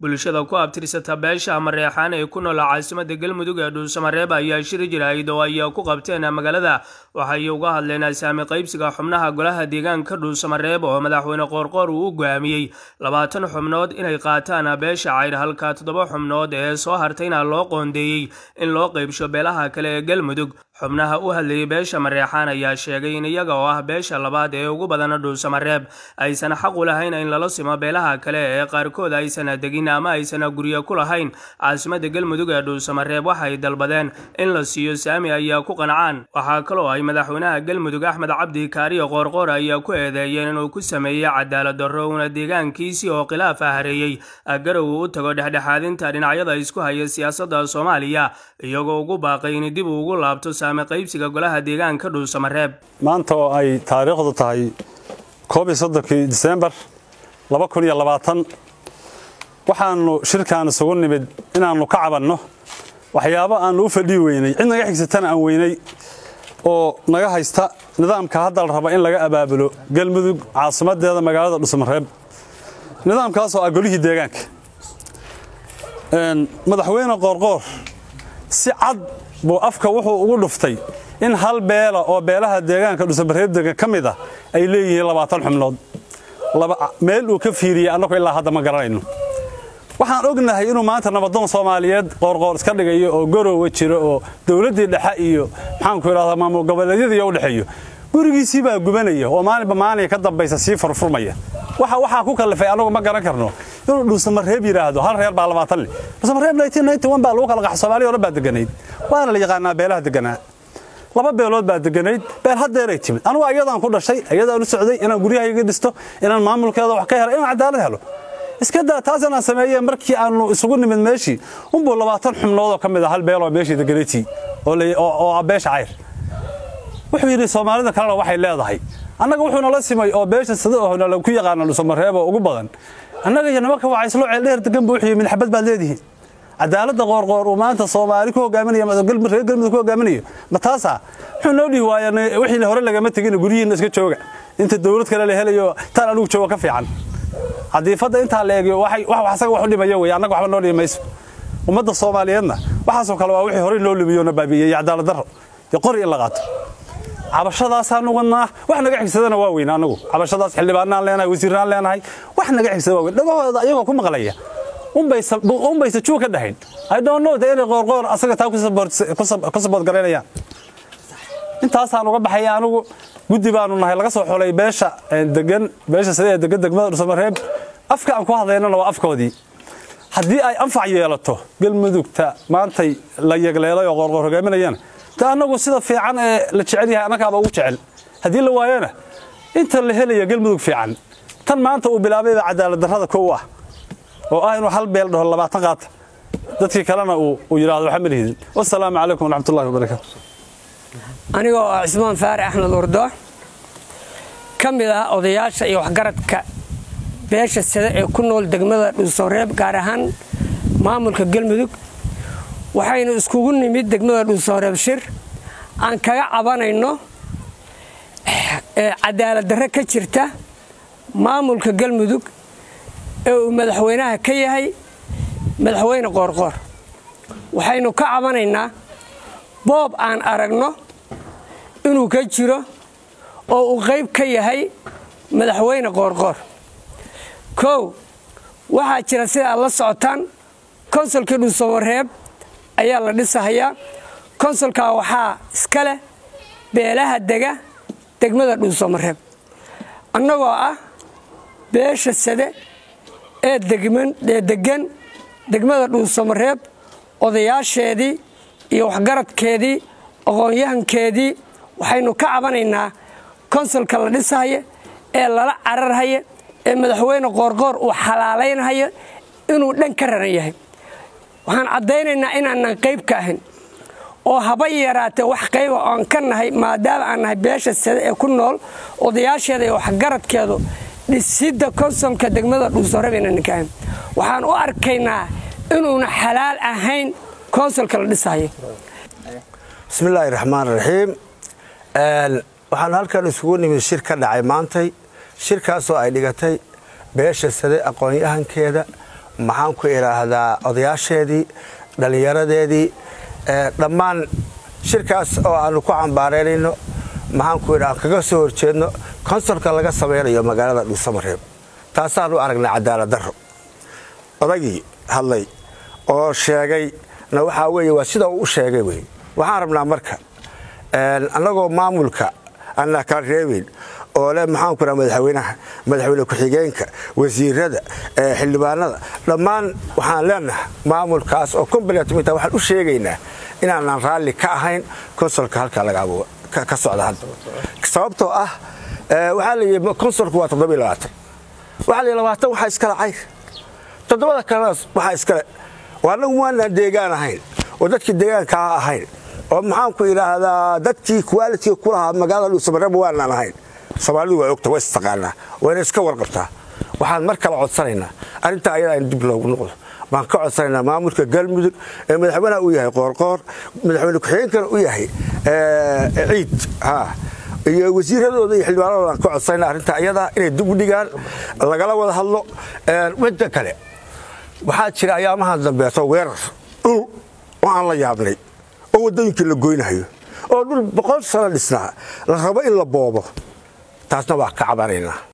bulshada ku abtirsata beesha mareexaan ee ku nool caasimada galmudug ee dhuusamareeb ayaa shiri jirahayd oo ay ku qabteen magaalada waxay uga hadleen saami qaybsiga xubnaha golaha deegaanka dhuusamareeb oo madaxweyne qoorqoor uu u go'aamiyey labaatan xubnood inay qaataan beesha cayr halka toddoba xubnood ee soo hartayna loo qoondeeyey in loo qaybsho beelaha kale ee galmudug xubnaha u hadlayay beesha mareexaan ayaa sheegay in iyaga oo ah beesha labaad ee ugu badan dhuusamareeb aysan xaq u lahayn in lala simo beelaha kale ee qaarkood aysan degin ama aysan guryo ku lahayn caasimada galmudug ee dhuusamareeb waxay dalbadeen in la siiyo saami ayaa ku qancaan waxaa kaloo ay madaxweynaha galmudug axmed cabdi kaariyo qoorqoor ayaa ku eedeeyeen inuu ku sameeyey cadaalad darro uuna deegaankiisii oo khilaaf ah hareeyey garow uu u tago dhexdhexaadinta dhinacyada isku haya siyaasadda soomaaliya iyagoo ugu baaqay in dib uu ugu laabto saami qaybsiga golaha deegaanka dhuusamareeb maanta oo ay taariikhdu tahay koob iyo soddonkii disembar laba kun iyo labaatan waxaannu shirkaan isugu nimid inaannu ka cabanno waxyaabo aannu u fadhii weynay cid naga xigsatana aan weynay oo naga haysta nidaamka hadda la raba in laga abaabulo galmudug caasimadeeda magaalada dhuusamareeb nidaamkaasoo ah golihii deegaanka madaxweyne qoorqoor si cad buu afka wuxuu ugu dhuftay in hal beela oo beelaha deegaanka dhuusamareeb degan ka mid ah ay leeyihiin labaatan xubnood meel uu ka fiiriyey annagu ilaa hadda ma garanayno waxaan ognahay inuu maanta nabadoon soomaaliyeed qoorqoor iska dhigayo oo garowa jiro oo dowladdii dhexe iyo maxaanku idhahdaa maamul goboleedyadii u dhexeeyo gurigiisii baa gubanaya oo maalinba maalinka ka dambaysa sii furfurmaya waxa waxaa ku kallifay annagu ma garan karno inuu dhuusamareeb yidhaahdo hal reer baa labaatan leh dhuusamareeb baa lagu kala qaxa soomaaliya o dhan baa deganayd waana la yaqaanaa beelaha deganaa laba beelood baa deganayd beel haddeeray timid anugu ayadaan ku dhashay ayadaan u socday inaan guryahayga dhisto inaan maamulkeeda wax ka helo inaan cadaalad helo iska daa taas inaan sameeye markii aanu isugu nimid meeshii unbuu labaatan xubnoodoo ka mid a hal beeloo meeshii deganaytii oo ah beesha cayr wuxuu yidhi soomaalida kalena waxay leedahay annaga wuxuu nala simay oo beesha sida ohna lagu yaqaana dhuusamareeb oo ugu badan annaga iyo nimanka wacayslo ceeldheer degan buu wuxuu yidhi midxabad baad leedihiin cadaaladda qoorqoor uu maanta soomaali ku hogaaminayo reer galmudug ku hogaaminayo ma taasaa wuxuu noo dhihi waaya wixii hore lagama tegin guryihiinna iska jooga inta dowlad kale la helayo taan anigu jooga ka fiican cadiifadda intaa la eegiyo wax asaga wax u dhimayo wey annaga waxba noo dhimi mayso ummadda soomaaliyeedna waxaasoo kale waa wixii horey loo lumiyo na baabi'iyey iyo cadaalad darro iyo qori in la qaato cabashadaasaan wadnaa wax naga xigsadana waa weyn anagu cabashadaas xildhibaanaan leenahay wasiiraan leenahay wax naga xigsada waa weyn dhagahooda iyagoo ku maqlaya unbaysa juu ka dhahayn i don't know de inay qoorqoor asaga taa ku saboodgaraynayaan intaasaan uga baxaya anigu guddi baanu nahay laga soo xulay beesha degan beesha sida ee degan degmada dhuusamareeb afka aan ku hadlaynana waa afkoodii haddii ay anfac yeelato galmudugta maantay la yegleelay oo qoorqoor hogaaminayana de annagu sida fiican ee la jecel yahay annagaaba ugu jecel haddii la waayona inta la helaya galmudug fiican tan maanta uu bilaabayba cadaalad darrada kow ah oo ah inuu hal beel dhaho labaatan qaata dadkii kalena uu yidhahdo waxa malihidin wasalaamu calaykum waraxmatullahi wabarakaatu anigoo ah cismaan faare axmed urdo ka mid ah odayaasha iyo waxgaradka beesha sida ee ku nool degmada dhuusamareeb gaar ahaan maamulka galmudug waxaynu iskugu nimid degmada dhuusamareeb shir aan kaga cabanayno cadaalad darre ka jirta maamulka galmudug ee uu madaxweynaha ka yahay madaxweyne qoorqoor waxaynu ka cabanaynaa boob aan aragno inuu ka jiro oo uu qayb ka yahay madaxweyne qoorqoor kow waxaa jira sida aad la socotaan konsolkii dhuusamareeb ayaa la dhisahayaa konsolkaa waxaa iska leh beelaha dega degmada dhuusamareeb annagoo ah beesha sade ee degan degmada dhuusamareeb odayaasheedii iyo waxgaradkeedii aqoon-yahankeedii waxaynu ka cabanaynaa konsolka la dhisahaya ee lala cararhaya ee madaxweyne qoorqoor uu xalaalaynhayo inuu dhan ka raran yahay waxaan caddaynaynaa inaanan qayb ka ahayn oo haba yaraatee wax qayba oan ka nahay maadaama aan nahay beesha sade ee ku nool odayaasheeda iyo waxgaradkeedu dhisidda konsolka degmada dhuusamareeb inaanan ka ahayn waxaan u arkaynaa inuuna xalaal ahayn konsolka la dhisahayo bismillaahi raxmaan raxiim waxaan halkan isugu nimid shir ka dhacay maantay shirkaasoo ay dhigatay beesha sade aqoon-yahankeeda maxaan ku idhaahdaa odayaasheedii dhallinyaradeedii dhammaan shirkaas oo aanu ku cambaaraynayno maxaan ku idhaha kaga soo horjeedno konsolka laga samaynayo magaalada dhuusamareeb taasaanu aragnay cadaalad darro odagii hadlay oo sheegay na waxaa weeye waa sida uu u sheegay wey waxaan rabnaa marka annagoo maamulka aanaa kala reebayn oo leh maxaan ku dhaha madaxweynaha madaxweyne ku-xigeenka wasiirada xildhibaanada dhammaan waxaan leenahay maamulkaas oo combaletminta waxaan u sheegaynaa inaanaan raalli ka ahayn konsolka halkaa laga abo ka socda hadda sababtoo ah waxaa layidhi konsolku waa toddoba iyo labaatan waxaa layidhi labaatan waxaa iskale cayr toddobada kalena waxaa iskale oo annagu waanaan deegaan ahayn oo dadkii deegaankaa ahayn oo maxaan ku idhaahdaa dadkii qualitiga ku lahaa magaalada dhuusamareeba waanaan ahayn soomaalidu waa ogta waa istaqaanaa wayna iska warqabtaa waxaan mar kale codsanaynaa arrintaa ayadaa in dib loogu noqdo baan ka codsanaynaa maamulka galmudug ee madaxweynaha u yahay qoorqoor madaxweyne ku-xigeenkana u yahay ciid iyo wasiiradooda iyo xildhibaanadooda aan ka codsanaynaa arrintaa ayadaa inay dib u dhigaan lagala wada hadlo midda kale waxaa jira ayaamahan dambeeto weerar dhul oo aan la yaabnay oo waddooyinkii la goynayo oo dhul boqol sano dhisnaa la rabo in la boobo taasna waa ka cabanaynaa